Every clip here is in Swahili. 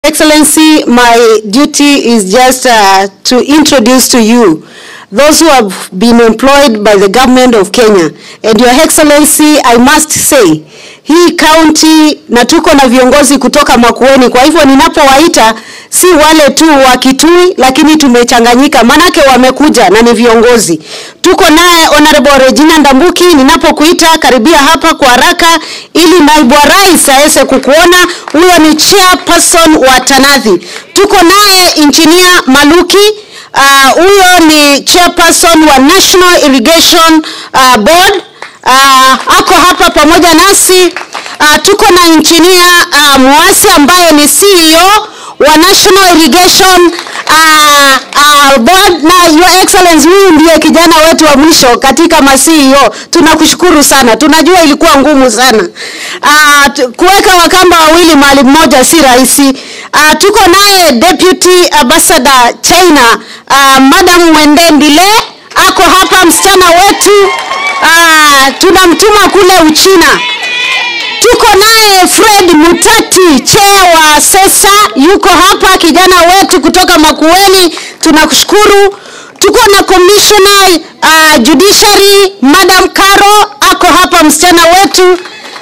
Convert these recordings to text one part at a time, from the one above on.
Excellency, my duty is just uh, to introduce to you those who have been employed by the government of Kenya. And Your Excellency, I must say, hii county na tuko na viongozi kutoka Makueni, kwa hivyo ninapowaita si wale tu wa Kitui, lakini tumechanganyika, manake wamekuja na ni viongozi. Tuko naye Honorable Regina Ndambuki, ninapokuita karibia hapa kwa haraka ili naibu wa rais aweze kukuona. Huyo ni chairperson wa Tanathi. Tuko naye engineer Maluki Ah, huyo ni chairperson wa National Irrigation uh, Board uh, ako hapa pamoja nasi. Uh, tuko na engineer uh, Mwasi ambaye ni CEO wa National Irrigation uh, uh, Board na Your Excellency, huyu ndiye kijana wetu wa mwisho katika ma CEO. Tunakushukuru sana, tunajua ilikuwa ngumu sana uh, tu- kuweka wakamba wawili mahali mmoja si rahisi. Uh, tuko naye Deputy Ambassador China uh, Madam Mwende Ndile ako hapa, msichana wetu uh, tunamtuma kule Uchina. Tuko naye Fred Mutati chair wa SESA yuko hapa, kijana wetu kutoka Makueni, tunakushukuru. Tuko na commissioner uh, judiciary Madam Caro ako hapa, msichana wetu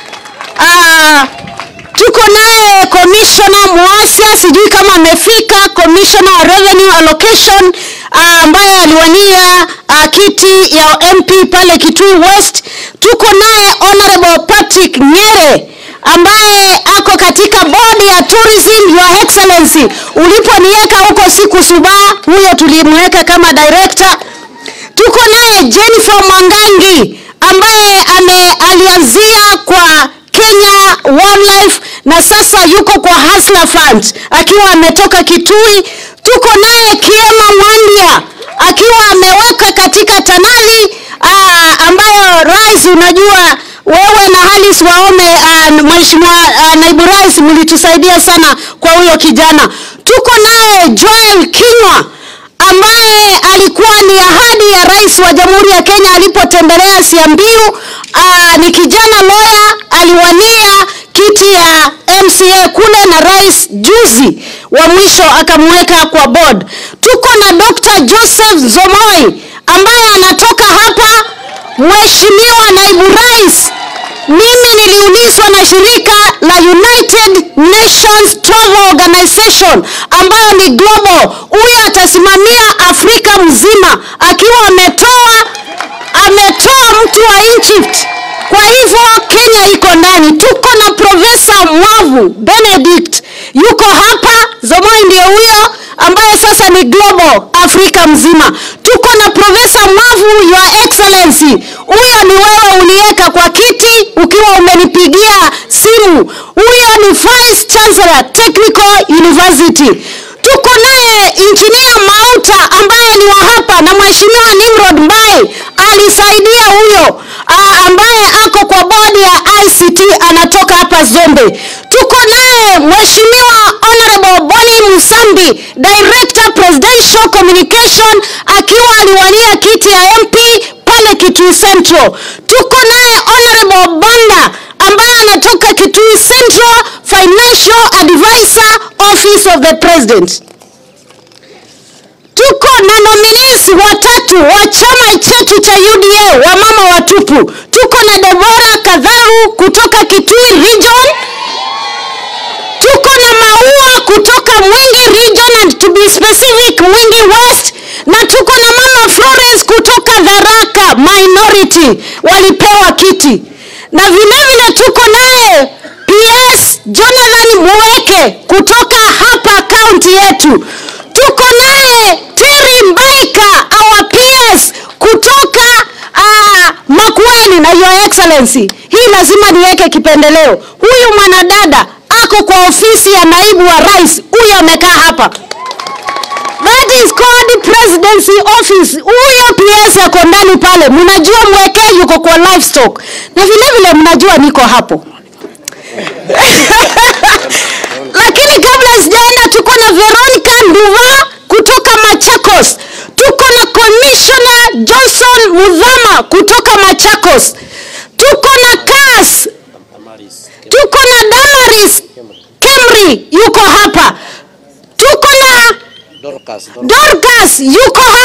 uh, tuko naye commissioner Muasia, sijui kama amefika, commissioner wa revenue allocation ah, ambaye aliwania uh, kiti ya MP pale Kitui West. Tuko naye honorable Patrick Nyere ambaye ako katika bodi ya tourism. Your Excellency, uliponiweka huko siku suba, huyo tulimweka kama director tuko naye Jennifer Mwangangi ambaye ame alianzia kwa Kenya Wildlife na sasa yuko kwa Hustler Fund akiwa ametoka Kitui. Tuko naye Kiema Mwandia akiwa ameweka katika Tanali aa, ambayo rais, unajua wewe na Alice Waome aa, mheshimiwa aa, naibu rais mlitusaidia sana kwa huyo kijana. Tuko naye Joel Kinywa ambaye alikuwa ni ahadi ya rais wa Jamhuri ya Kenya alipotembelea Siambiu. Aa, ni kijana lawyer, aliwania kiti ya MCA kule na rais juzi wa mwisho akamweka kwa board. Tuko na Dr. Joseph Zomoi ambaye anatoka hapa, mheshimiwa naibu rais mimi niliulizwa na shirika la United Nations Travel Organization ambayo ni global. Huyo atasimamia Afrika mzima akiwa ametoa ametoa mtu wa Egypt. Kwa hivyo Kenya iko ndani. Tuko na Profesa Mwavu Benedict yuko hapa, Zomoi ndio huyo ambaye sasa ni global Afrika mzima. Tuko na Profesa Mwavu, Your Excellency, huyo ni wewe uliweka kwa kiti ukiwa umenipigia simu. Huyo ni Vice Chancellor Technical University. Tuko naye Engineer Mauta ambaye ni wa hapa na Mheshimiwa Nimrod Mbai alisaidia huyo ah, ambaye ako kwa bodi ya ICT anatoka hapa Zombe. Tuko naye Mheshimiwa Honorable Boni Musambi, Director Presidential Communication akiwa aliwania kiti ya MP pale Kitui Central. Tuko naye Honorable Banda ambaye anatoka Kitui Central Financial Advisor Office of the President. Tuko na nominees watatu wa chama chetu cha UDA wa mama watupu. Tuko na Deborah Kadharu kutoka Kitui Region. Tuko na Maua kutoka Mwingi Region and to be specific Mwingi West na tuko na mama Florence kutoka Tharaka Minority walipewa kiti. Na vile vile tuko naye PS Jonathan Muweke kutoka hapa kaunti yetu. Tuko naye Terry Mbaika our PS kutoka uh, Makueni na Your Excellency. Hii lazima niweke kipendeleo. Huyu mwanadada ako kwa ofisi ya naibu wa rais, huyu amekaa hapa. That is called presidency office. Huyo PS ako ndani pale, mnajua mwekee yuko kwa livestock, na vile vile mnajua niko hapo lakini kabla sijaenda, tuko na Veronica Nduva kutoka Machakos, tuko na Commissioner Johnson Mudhama kutoka Machakos, tuko na CAS, tuko na Damaris Kemri yuko hapa, Dorcas, Dorcas. Dorcas, you call